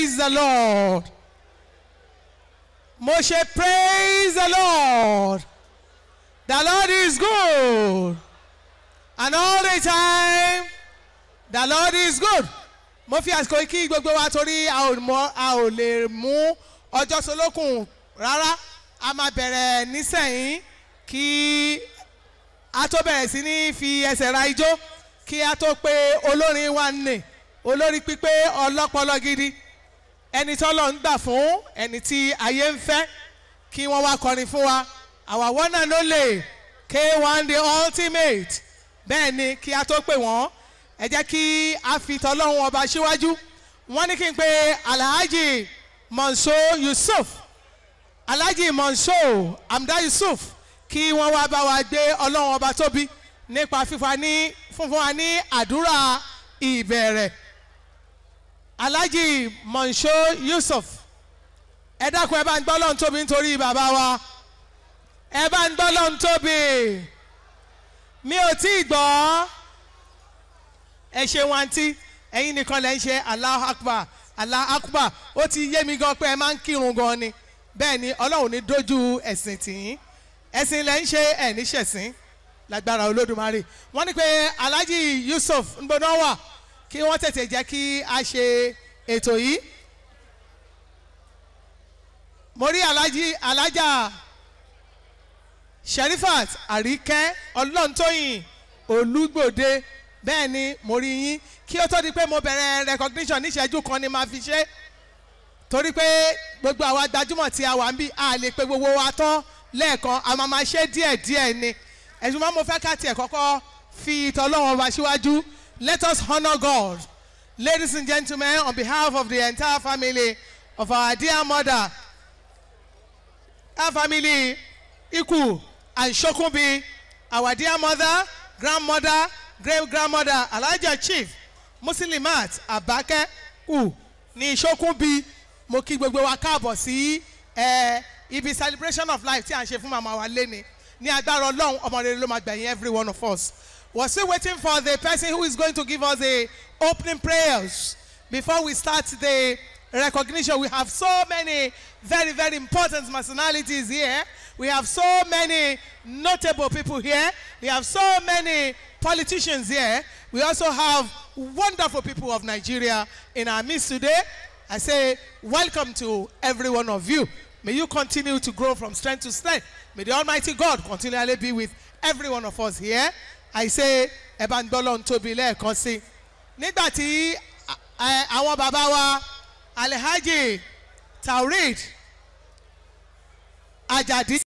praise the lord mo ṣe praise the lord the lord is good and all the time the lord is good mo fi àsìkò kí gbogbo wa torí a ò mọ a ò lè mú ọjọ́ solókùn rárá a máa bẹ̀rẹ̀ nísẹ̀yìn kí a tó bẹ̀rẹ̀ sí ní fi ẹsẹ̀ ra ijó kí a tó pe olórin wa nì olórí pípé ọlọ́pọlọ gidi ẹni tí ọlọ́run gbà fún ẹni tí ayé ń fẹ́ kí wọ́n wá kọrin fún wa our one and only k1 the ultimate bẹ́ẹ̀ ni kí a tó pè wọ́n ẹ jẹ́ kí a fi tọ́lọ́run ọba síwájú wọ́n ní kí n pe alhaji monso yusuf alhaji monso amda yusuf kí wọ́n wá bá wa gbé ọlọ́run ọba tóbi nípa fífa ní fúnfún wa ní àdúrà ìbẹ̀rẹ̀ alhaji monso yusuf ẹ dákun ẹ bá ń gbọ́ lọ́n tóbi nítorí bàbá wa ẹ bá ń gbọ́ lọ́n tóbi mi ò tí ì gbọ́ ẹ ṣe wọn tí ẹ̀yin nìkan lẹ́ ń ṣe allah akbar allah akbar ó ti yé mi gan pé ẹ máa ń kírun gan ni bẹ́ẹ̀ ni ọlọ́run ní dojú ẹ̀sìn tìyín ẹ̀sìn lẹ́ ń ṣe ẹ̀ níṣẹ̀sìn lágbára olódùmarè wọ́n ní pé alhaji yusuf ń gbóná wà kí wọ́n tètè jẹ́ kí a ṣe ètò yìí mo rí alhaji alhaja sherifat àríkẹ́ ọlọ́ntóyìn olúgbòde bẹ́ẹ̀ ni mo rí yín kí ó tó di pé mo bẹ̀rẹ̀ recognition níṣẹ́jú kan ni màá fi ṣe torí pé gbogbo àwa gbajúmọ̀ tí a wà ń bí a lè pe gbogbo wa tán lẹ́ẹ̀kan a máa máa ṣe díẹ̀díẹ̀ ni ẹ̀sùn máa mo fẹ́ ká tiẹ̀ kọ́kọ́ fi ìtọ́lọ́wọ́n wa síwájú let us honour God ladies and gentlemen on behalf of the entire family of our dear mother our family Iku and Shokunbi our dear mother grandmother great grandmother Alhaja Chief Muslimat Abake U ní Shokunbi mo kí gbogbo wa káàbọ̀ sí ẹ ibi celebration of life tí à ń ṣe fún màmá wa léni ní agbára ọlọ́run ọmọ rere ló máa gbẹ̀yìn every one of us we're still waiting for the person who is going to give us the opening prayers before we start the recognition we have so many very very important personalities here we have so many notable people here we have so many politicians here we also have wonderful people of nigeria in our midst today i say welcome to every one of you may you continue to grow from strength to strength may the almighty god continually be with every one of us here i say ẹ bá ń gbọ́ lọ́n tóbi lẹ́ẹ̀kan sí nígbà tí àwọn bàbá wa alhaji taurid ajadi